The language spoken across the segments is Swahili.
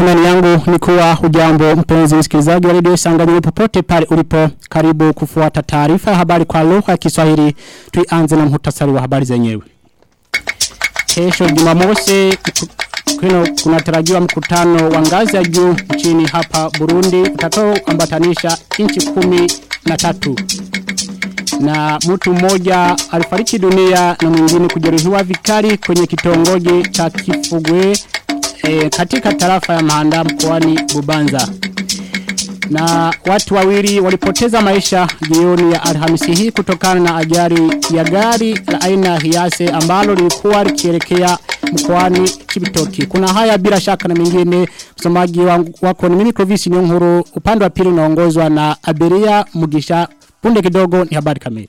Matumani yangu ni kuwa hujambo mpenzi msikilizaji wa redio Sanganyiro popote pale ulipo karibu kufuata taarifa ya habari kwa lugha ya Kiswahili tuianze na muhtasari wa habari zenyewe. Kesho Jumamosi kuna kunatarajiwa mkutano wa ngazi ya juu nchini hapa Burundi utakao ambatanisha nchi kumi na tatu na mtu mmoja alifariki dunia na mwingine kujeruhiwa vikali kwenye kitongoji cha Kifugwe e, katika tarafa ya Mahanda mkoani Bubanza. Na watu wawili walipoteza maisha jioni ya Alhamisi hii kutokana na ajali ya gari la aina ya Hiace ambalo lilikuwa likielekea mkoani Chibitoki. Kuna haya bila shaka na mengine msomaji wako ni mimi Clovis Nyonkuru upande wa pili unaongozwa na Abiria Mugisha punde kidogo ni habari kamili.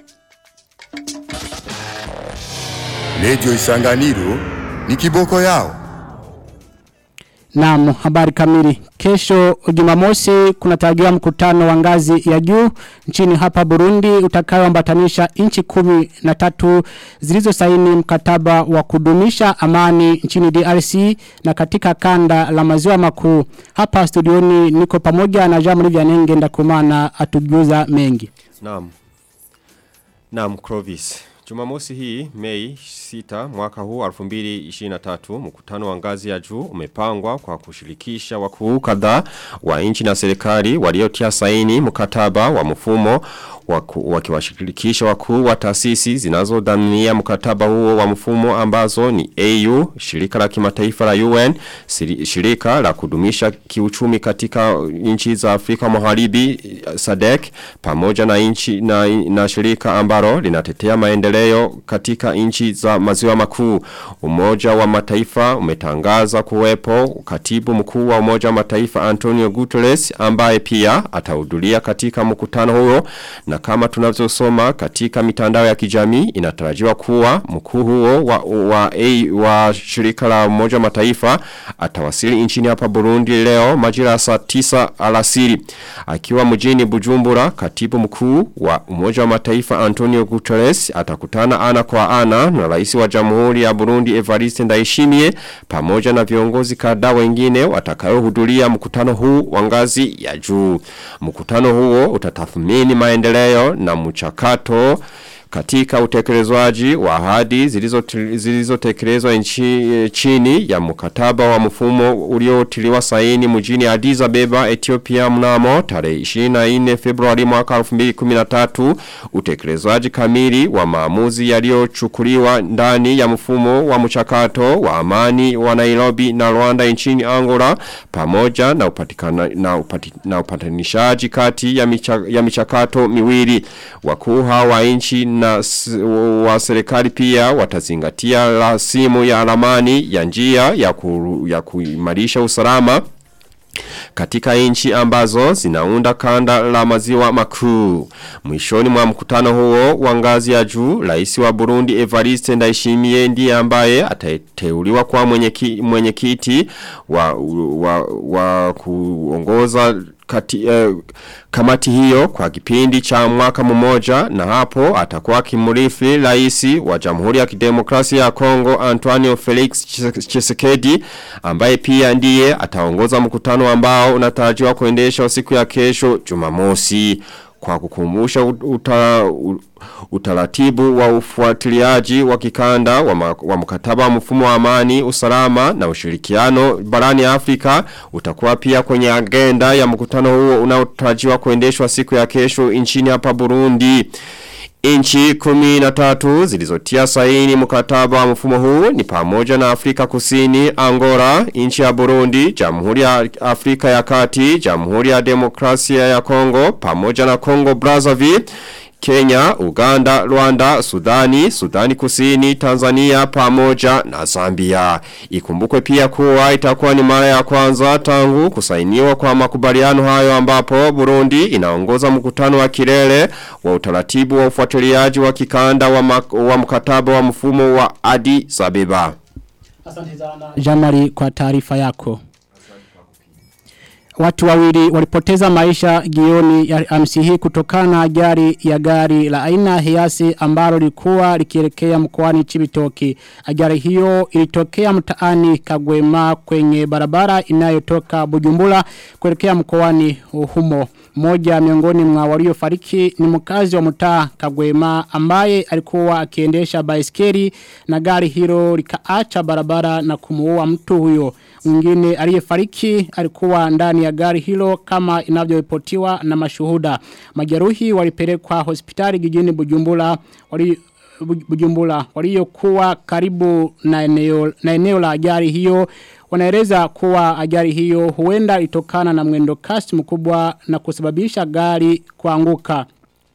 Radio Isanganiro ni kiboko yao. Naam, habari kamili. Kesho Jumamosi kunatarajiwa mkutano wa ngazi ya juu nchini hapa Burundi utakaoambatanisha nchi kumi na tatu zilizosaini mkataba wa kudumisha amani nchini DRC na katika kanda la maziwa makuu. Hapa studioni niko pamoja na Jean Marie Vianenge ndakumana atujuza mengi. Naam. Naam, Clovis. Jumamosi hii Mei 6 mwaka huu 2023 mkutano wa ngazi ya juu umepangwa kwa kushirikisha wakuu kadhaa wa nchi na serikali waliotia saini mkataba wa mfumo wakiwashirikisha wakuu wa taasisi zinazodhania mkataba huo wa mfumo ambazo ni AU, shirika la kimataifa la UN, shirika la kudumisha kiuchumi katika nchi za Afrika Magharibi SADC pamoja na nchi na, na shirika ambalo linatetea maendeleo katika nchi za maziwa makuu. Umoja wa Mataifa umetangaza kuwepo katibu mkuu wa Umoja wa Mataifa Antonio Guterres ambaye pia atahudhuria katika mkutano huo na kama tunavyosoma katika mitandao ya kijamii inatarajiwa kuwa mkuu huo wa, wa, a, wa shirika la umoja mataifa atawasili nchini hapa Burundi leo majira saa 9 alasiri. Akiwa mjini Bujumbura katibu mkuu wa umoja wa mataifa Antonio Guterres atakutana ana kwa ana na rais wa jamhuri ya Burundi Evariste Ndayishimiye pamoja na viongozi kadhaa wengine watakayohudhuria mkutano huu wa ngazi ya juu. Mkutano huo utatathmini maendeleo na mchakato katika utekelezwaji wa ahadi zilizotekelezwa nchi chini ya mkataba wa mfumo uliotiliwa saini mjini Addis Ababa Ethiopia mnamo tarehe 24 Februari mwaka 2013 utekelezwaji kamili wa maamuzi yaliyochukuliwa ndani ya mfumo wa mchakato wa amani wa Nairobi na Rwanda nchini Angola pamoja na upatikana na, upati, na upatanishaji kati ya, micha, ya michakato miwili wakuu hawa nchi na wa serikali pia watazingatia la simu ya alamani ya njia ya, ku, ya kuimarisha usalama katika nchi ambazo zinaunda kanda la maziwa makuu. Mwishoni mwa mkutano huo wa ngazi ya juu, rais wa Burundi Evariste Ndayishimiye ndiye ambaye atateuliwa kwa mwenyekiti mwenye wa, wa, wa kuongoza kati, eh, kamati hiyo kwa kipindi cha mwaka mmoja na hapo atakuwa kimurithi raisi wa Jamhuri ya Kidemokrasia ya Kongo Antonio Felix Tshisekedi ambaye pia ndiye ataongoza mkutano ambao unatarajiwa kuendeshwa siku ya kesho Jumamosi kwa kukumbusha uta, utaratibu wa ufuatiliaji wa kikanda wa, ma, wa mkataba wa mfumo wa amani, usalama na ushirikiano barani Afrika utakuwa pia kwenye agenda ya mkutano huo unaotarajiwa kuendeshwa siku ya kesho nchini hapa Burundi. Inchi kumi na tatu zilizotia saini mkataba wa mfumo huu ni pamoja na Afrika kusini, Angola, inchi ya Burundi, Jamhuri ya Afrika ya kati, Jamhuri ya Demokrasia ya Kongo, pamoja na Kongo Brazzaville, Kenya, Uganda, Rwanda, Sudani, Sudani Kusini, Tanzania pamoja na Zambia. Ikumbukwe pia kuwa itakuwa ni mara ya kwanza tangu kusainiwa kwa makubaliano hayo ambapo Burundi inaongoza mkutano wa kilele wa utaratibu wa ufuatiliaji wa kikanda wa, wa mkataba wa mfumo wa Addis Ababa. Asante sana Jamari kwa taarifa yako. Watu wawili walipoteza maisha gioni ya amsi hii kutokana na ajali ya gari la aina hiasi ambalo lilikuwa likielekea mkoani Chibitoki. Ajali hiyo ilitokea mtaani Kagwema kwenye barabara inayotoka Bujumbura kuelekea mkoani humo. Mmoja miongoni mwa waliofariki ni mkazi wa mtaa Kagwema ambaye alikuwa akiendesha baiskeli na gari hilo likaacha barabara na kumuua mtu huyo. Mwingine aliyefariki alikuwa ndani ya gari hilo kama inavyoripotiwa na mashuhuda. Majeruhi walipelekwa hospitali jijini Bujumbura wali Bujumbura waliokuwa karibu na eneo na eneo la ajali hiyo wanaeleza kuwa ajali hiyo huenda itokana na mwendo kasi mkubwa na kusababisha gari kuanguka.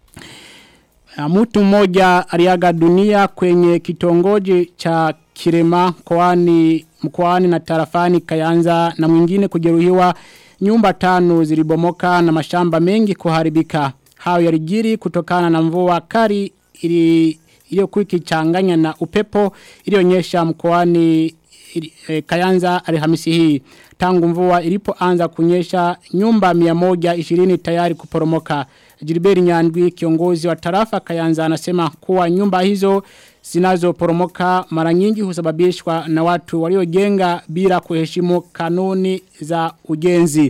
Mtu mmoja aliaga dunia kwenye kitongoji cha Kirema mkoani mkoani na tarafani Kayanza na mwingine kujeruhiwa nyumba tano zilibomoka na mashamba mengi kuharibika. Hayo yalijiri kutokana na mvua kali ili iliyokuwa ikichanganya na upepo ilionyesha mkoani e, Kayanza Alhamisi hii. Tangu mvua ilipoanza kunyesha nyumba 120 tayari kuporomoka. Jiliberi Nyandwi kiongozi wa tarafa Kayanza anasema kuwa nyumba hizo zinazoporomoka mara nyingi husababishwa na watu waliojenga bila kuheshimu kanuni za ujenzi.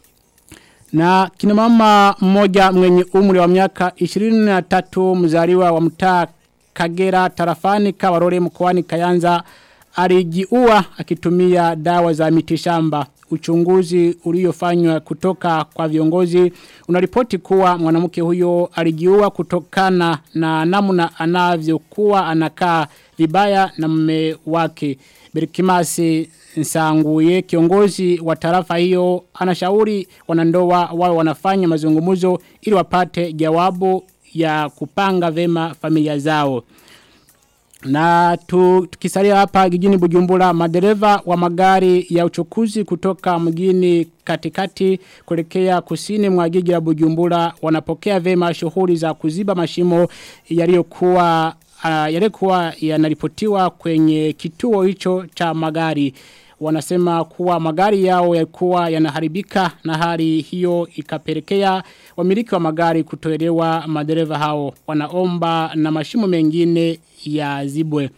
Na kina mama mmoja mwenye umri wa miaka 23 mzaliwa wa mtaa Kagera tarafani Kawarore mkoani Kayanza alijiua akitumia dawa za mitishamba. Uchunguzi uliofanywa kutoka kwa viongozi unaripoti kuwa mwanamke huyo alijiua kutokana na namna anavyokuwa anakaa vibaya na mume wake. Berikimasi Nsanguye kiongozi wa tarafa hiyo anashauri wanandoa wao wanafanya mazungumzo ili wapate jawabu ya kupanga vema familia zao. Na tu, tukisalia hapa gijini bujumbura madereva wa magari ya uchukuzi kutoka mgini katikati kuelekea kusini mwa jiji la bujumbura wanapokea vema shughuli za kuziba mashimo yaliyokuwa uh, yalikuwa yanaripotiwa kwenye kituo hicho cha magari wanasema kuwa magari yao yalikuwa yanaharibika na hali hiyo ikapelekea wamiliki wa magari kutoelewa madereva hao wanaomba na mashimo mengine ya zibwe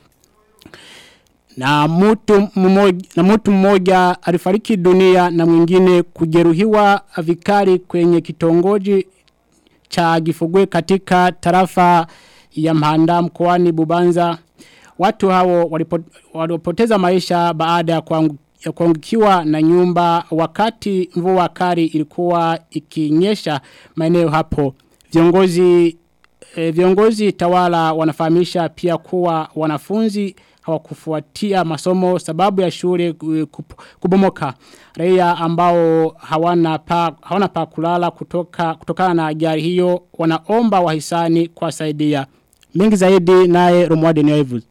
na mtu mmoja na mtu mmoja alifariki dunia na mwingine kujeruhiwa vikali kwenye kitongoji cha Gifugwe katika tarafa ya Mhanda mkoani Bubanza watu hao walipoteza maisha baada ya kuangukiwa na nyumba wakati mvua kali ilikuwa ikinyesha maeneo hapo viongozi e, viongozi tawala wanafahamisha pia kuwa wanafunzi hawakufuatia masomo sababu ya shule kubomoka raia ambao hawana pa hawana pa kulala kutoka kutokana na ajali hiyo wanaomba wahisani kuwasaidia mengi zaidi naye Romwade Nyoevu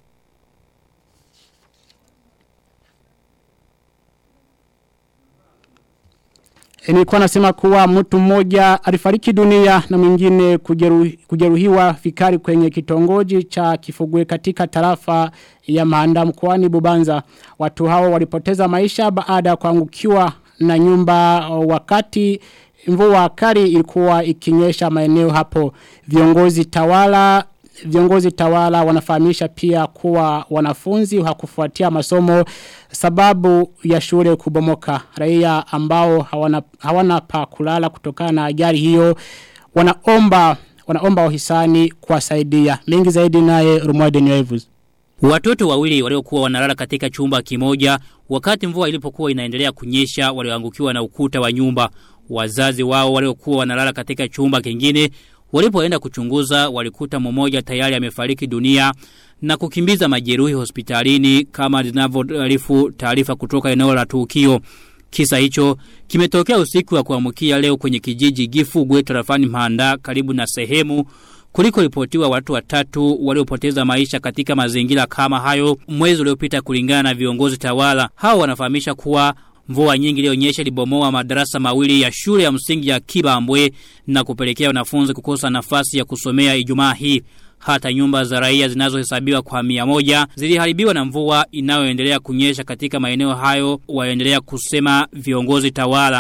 Nilikuwa nasema kuwa mtu mmoja alifariki dunia na mwingine kujeruhi, kujeruhiwa fikari kwenye kitongoji cha kifugwe katika tarafa ya maanda mkoani Bubanza. Watu hao walipoteza maisha baada ya kuangukiwa na nyumba wakati mvua kali ilikuwa ikinyesha maeneo hapo. Viongozi tawala viongozi tawala wanafahamisha pia kuwa wanafunzi hakufuatia masomo sababu ya shule kubomoka. Raia ambao hawana, hawana pa kulala kutokana na ajali hiyo wanaomba wanaomba wahisani kuwasaidia. Mengi zaidi naye Rumwade Nyoevuz. Watoto wawili waliokuwa wanalala katika chumba kimoja wakati mvua ilipokuwa inaendelea kunyesha walioangukiwa na ukuta wa nyumba. Wazazi wao waliokuwa wanalala katika chumba kingine Walipoenda kuchunguza walikuta mmoja tayari amefariki dunia na kukimbiza majeruhi hospitalini kama zinavyoarifu taarifa kutoka eneo la tukio. Kisa hicho kimetokea usiku wa kuamkia leo kwenye kijiji Gifugwe tarafani Mhanda karibu na sehemu kuliko ripotiwa watu watatu waliopoteza maisha katika mazingira kama hayo mwezi uliopita kulingana na viongozi tawala. Hao wanafahamisha kuwa Mvua nyingi ilionyesha libomoa madarasa mawili ya shule ya msingi ya Kibambwe na kupelekea wanafunzi kukosa nafasi ya kusomea Ijumaa hii. Hata nyumba za raia zinazohesabiwa kwa mia moja ziliharibiwa na mvua inayoendelea kunyesha katika maeneo hayo waendelea kusema viongozi tawala.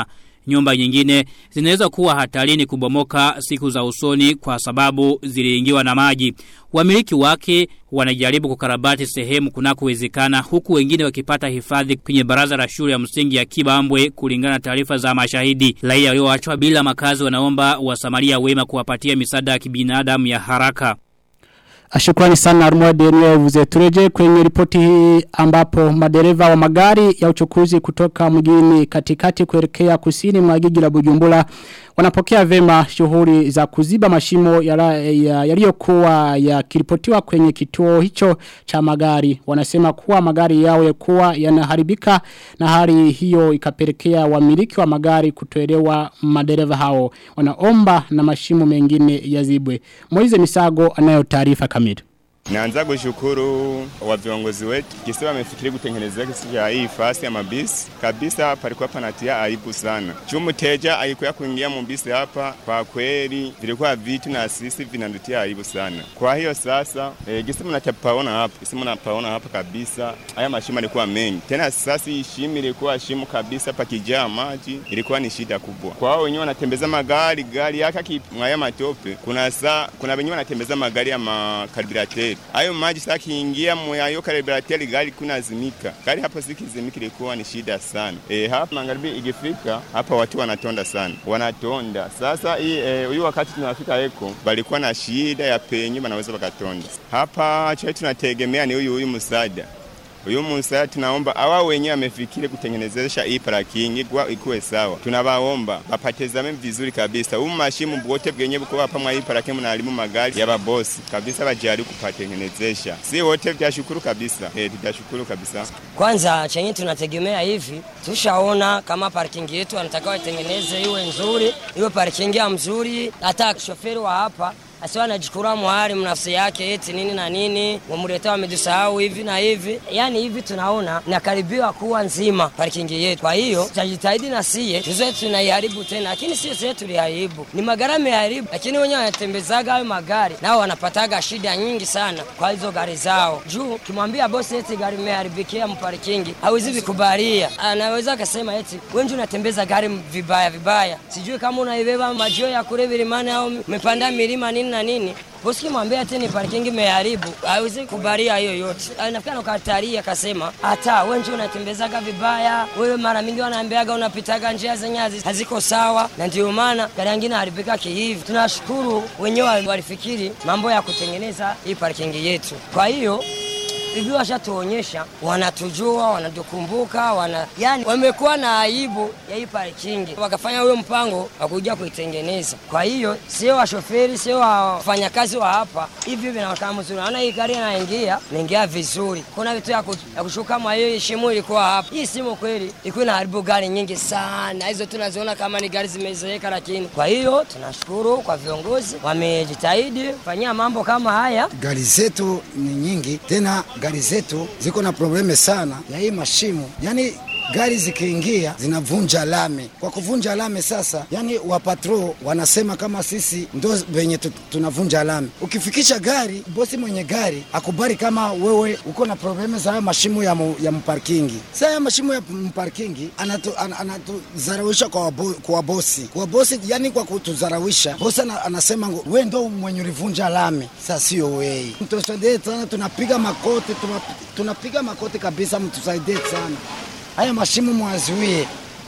Nyumba nyingine zinaweza kuwa hatarini kubomoka siku za usoni kwa sababu ziliingiwa na maji. Wamiliki wake wanajaribu kukarabati sehemu kunakowezekana huku wengine wakipata hifadhi kwenye baraza la shule ya msingi ya Kibambwe kulingana na taarifa za mashahidi. Raia walioachwa bila makazi wanaomba wasamaria wema kuwapatia misaada ya kibinadamu ya haraka. Shukrani sana Armode niwevuze tureje kwenye ripoti hii ambapo madereva wa magari ya uchukuzi kutoka mjini katikati kuelekea kusini mwa jiji la Bujumbura wanapokea vema shughuli za kuziba mashimo yaliyokuwa ya, ya yakiripotiwa kwenye kituo hicho cha magari wanasema kuwa magari yao yakuwa yanaharibika na hali hiyo ikapelekea wamiliki wa magari kutoelewa madereva hao wanaomba na mashimo mengine yazibwe Moize Misago anayo taarifa kamili Naanza kushukuru wa viongozi wetu kisi wamefikiri kutengenezea kisi cha hii fasi ya mabisi kabisa, palikuwa panatia aibu sana. Juu mteja alikuwa kuingia mbisi hapa, kwa kweli vilikuwa vitu na sisi vinanutia aibu sana. Kwa hiyo sasa e, gisi mnapaona hapa, gisi mnapaona hapa kabisa, haya mashimo yalikuwa mengi tena. Sasa hii shimo ilikuwa shimo kabisa, pakijaa maji ilikuwa ni shida kubwa. Kwa hao wenyewe wanatembeza magari, gari yake kimwaya matope, kuna saa kuna wenyewe wanatembeza magari ya makarburateri hayo maji sasa kiingia mwayo karibirateli gari kuna zimika gari hapo zikizimika ilikuwa ni shida sana e, hapa magharibi ikifika hapa watu wanatonda sana wanatonda sasa hii huyu e, wakati tunafika eko balikuwa na shida ya penye wanaweza wakatonda hapa cha tunategemea ni huyu huyu msaada Uyu musa tunaomba awa wenye amefikiri kutengenezesha hii parking kwa ikuwe sawa. Tunabaomba bapatezame vizuri kabisa. Huu mashimu bwote bwenye buko hapa mwa hii parking mnalimu magari ya babosi kabisa bajari kupatengenezesha. Si wote tutashukuru kabisa. Eh, tutashukuru kabisa. Kwanza chenye tunategemea hivi, tushaona kama parking yetu anataka watengeneze iwe nzuri, iwe parking ya mzuri, hata shoferi wa hapa asiwa anajikura mwari mnafsi yake eti nini na nini, wamuleta wamejisahau hivi na hivi. Yani hivi tunaona nakaribiwa kuwa nzima parking yetu. Kwa hiyo tutajitahidi na siye tuzoe tunaiharibu tena, lakini sio sisi tuliharibu, ni magari yameharibu, lakini wenyewe wanatembezaga hayo magari nao wanapataga shida nyingi sana kwa hizo gari zao. Juu kimwambia bosi eti gari imeharibikia mparkingi, hawezi vikubalia, anaweza akasema eti wengi unatembeza gari vibaya vibaya, sijui kama unaibeba majio ya kule vilimani au umepanda milima nini na nini bosi mwambia tena parking imeharibu hawezi kubaria hiyo yote nafikiri anakataria akasema hata wewe ndio unatembezaga vibaya wewe mara mingi wanaambiaga unapitaga njia zenye haziko sawa na ndio maana gari nyingine haribika kihivi tunashukuru wenyewe walifikiri mambo ya kutengeneza hii parking yetu kwa hiyo hivi washatuonyesha, wanatujua, wanatukumbuka, wana yani wamekuwa na aibu ya hii parkingi, wakafanya huyo mpango wa kuja kuitengeneza. Kwa hiyo sio washoferi, sio wafanyakazi wa hapa, hivi vinaonekana mzuri. Naona hii gari inaingia inaingia vizuri, kuna vitu ya, ya kushuka mwa hiyo shimo ilikuwa hapa. Hii simu kweli ilikuwa inaharibu gari nyingi sana, hizo tunaziona kama ni gari zimezeeka, lakini kwa hiyo tunashukuru kwa viongozi wamejitahidi kufanyia mambo kama haya. Gari zetu ni nyingi tena gari zetu ziko na probleme sana ya hii mashimo, yani gari zikiingia zinavunja lami. Kwa kuvunja lami sasa, yani wapatro wanasema kama sisi ndo venye tunavunja lami. Ukifikisha gari, bosi mwenye gari akubali kama wewe uko na probleme za mashimo ya, mu, ya mparkingi. Sasa ya mashimo ya mparkingi anatuzarawisha anatu, kwa, wabo, kwa bosi kwa bosi, yani kwa kutuzarawisha bosi anasema we ndo mwenye ulivunja lami. Sasa sio wei, mtusaidie sana, tunapiga makoti, tunapiga makoti kabisa, mtusaidie sana haya mashimo mwazuie.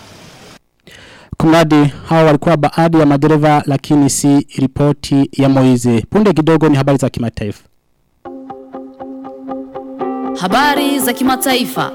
Kumradi hawa walikuwa baadhi ya madereva lakini si ripoti ya Moize. Punde kidogo ni habari za kimataifa. Habari za kimataifa.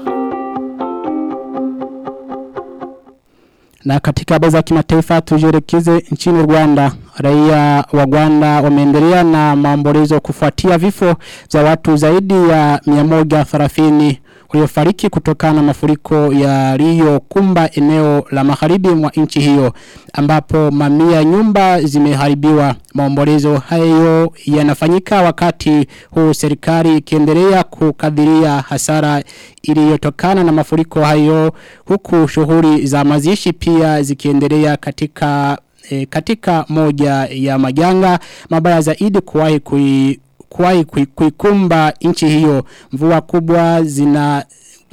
Na katika habari za kimataifa tujielekeze nchini Rwanda. Raia wa Rwanda wameendelea na maombolezo kufuatia vifo vya watu zaidi ya 130 waliofariki kutokana na mafuriko yaliyokumba eneo la magharibi mwa nchi hiyo ambapo mamia nyumba zimeharibiwa maombolezo hayo yanafanyika wakati huu serikali ikiendelea kukadiria hasara iliyotokana na mafuriko hayo huku shughuli za mazishi pia zikiendelea katika e, katika moja ya majanga mabaya zaidi kuwahi kui kuwahi kuikumba nchi hiyo mvua kubwa zina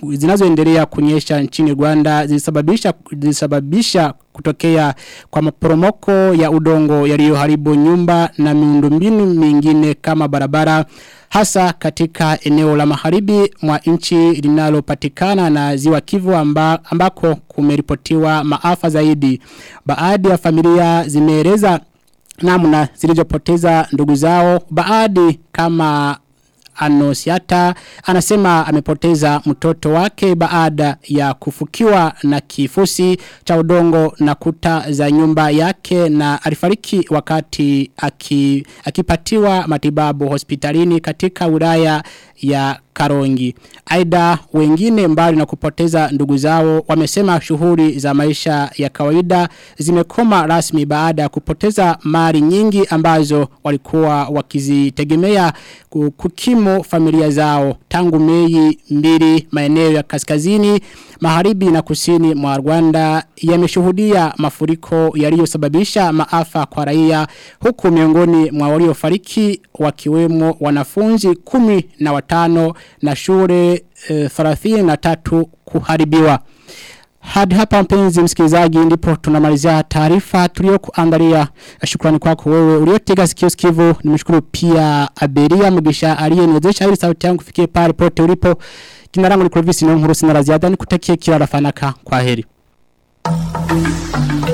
zinazoendelea kunyesha nchini Rwanda zilisababisha zilisababisha kutokea kwa maporomoko ya udongo yaliyoharibu nyumba na miundombinu mingine kama barabara hasa katika eneo la magharibi mwa nchi linalopatikana na ziwa Kivu amba, ambako kumeripotiwa maafa zaidi baadhi ya familia zimeeleza namna zilizopoteza ndugu zao baadhi kama Anosiata anasema amepoteza mtoto wake baada ya kufukiwa na kifusi cha udongo na kuta za nyumba yake na alifariki wakati aki, akipatiwa matibabu hospitalini katika wilaya ya Karongi. Aida wengine mbali na kupoteza ndugu zao wamesema shughuli za maisha ya kawaida zimekoma rasmi baada ya kupoteza mali nyingi ambazo walikuwa wakizitegemea kukimu familia zao tangu Mei mbili maeneo ya kaskazini magharibi na kusini mwa Rwanda yameshuhudia mafuriko yaliyosababisha maafa kwa raia huku miongoni mwa waliofariki wakiwemo wanafunzi kumi na watano na shule e, 33 kuharibiwa. Hadi hapa mpenzi msikilizaji ndipo tunamalizia taarifa tuliyokuandalia. Shukrani kwako wewe uliotega sikio sikivu. Nimeshukuru pia Aberia Mugisha aliyeniwezesha ili sauti yangu fikie pale pote ulipo. Jina langu ni Clovis Nonghuru sina la ziada nikutakie kila rafanaka. Kwaheri.